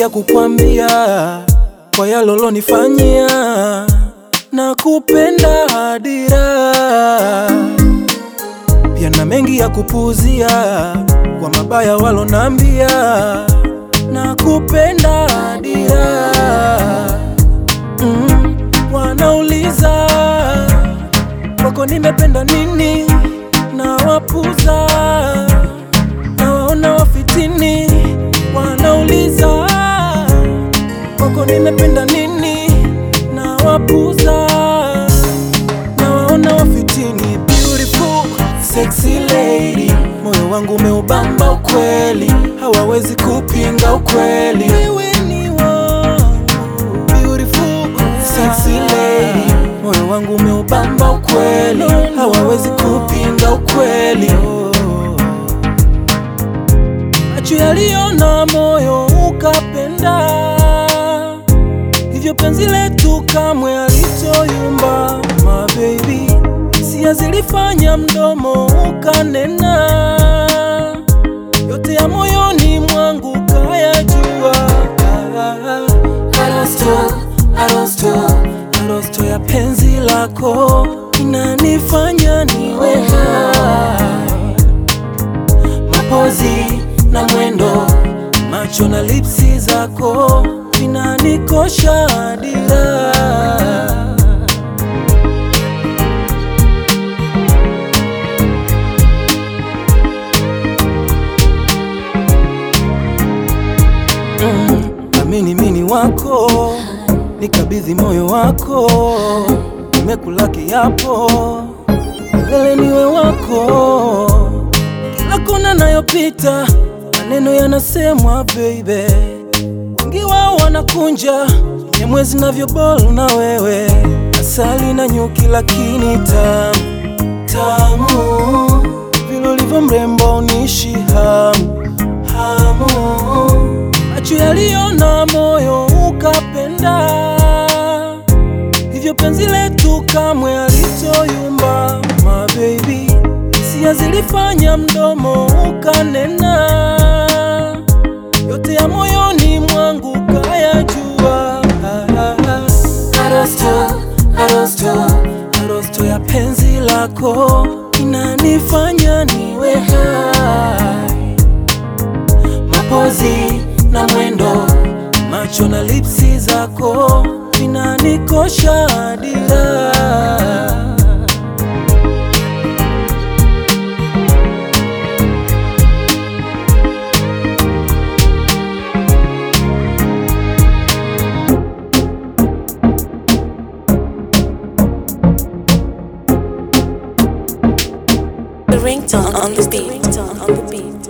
ya kukwambia kwa yalolonifanyia na kupenda hadira, pia na mengi ya kupuuzia kwa mabaya walonambia na kupenda hadira. Mm, wanauliza kwako nimependa nini, na wapuza na waona wafitini, wanauliza kwako nimependa nini, na wapuza na waona wafitini. Beautiful sexy lady, moyo wangu umeubamba ukweli, hawawezi kupinga ukweli. Wewe ni wangu, beautiful sexy lady, moyo wangu umeubamba ukweli, hawawezi kupinga ukweli. Macho yaliona moyo ukapenda, hivyo penzi letu kamwe alitoyumba. My baby, hisia zilifanya mdomo ukanena, yote ya moyoni mwangu kayajua. Arosto, arosto, arosto ya penzi lako inanifanya niwe hai mapozi na mwendo, macho na lipsi zako vinanikosha dira. Mm, amini mini wako, nikabidhi moyo wako, nimekula kiapo, milele niwe wako kila kona nayopita, maneno yanasemwa baby, wengi wao wanakunja nye mwezi navyobol na wewe, asali na nyuki, lakini tamu tamu, vile ulivyo mrembo unishi hamu hamu, macho yaliona moyo ukapenda, hivyo penzi letu kamwe alitoyumba. My baby, hisia zilifanya mdomo ukanena, yote ya moyoni mwangu kayajua. Arosto, arosto, arosto ya penzi lako inanifanya niwe hai mapozi na mwendo, macho na lipsi zako vinanikosha dira. The ringtone on the beat. On the beat.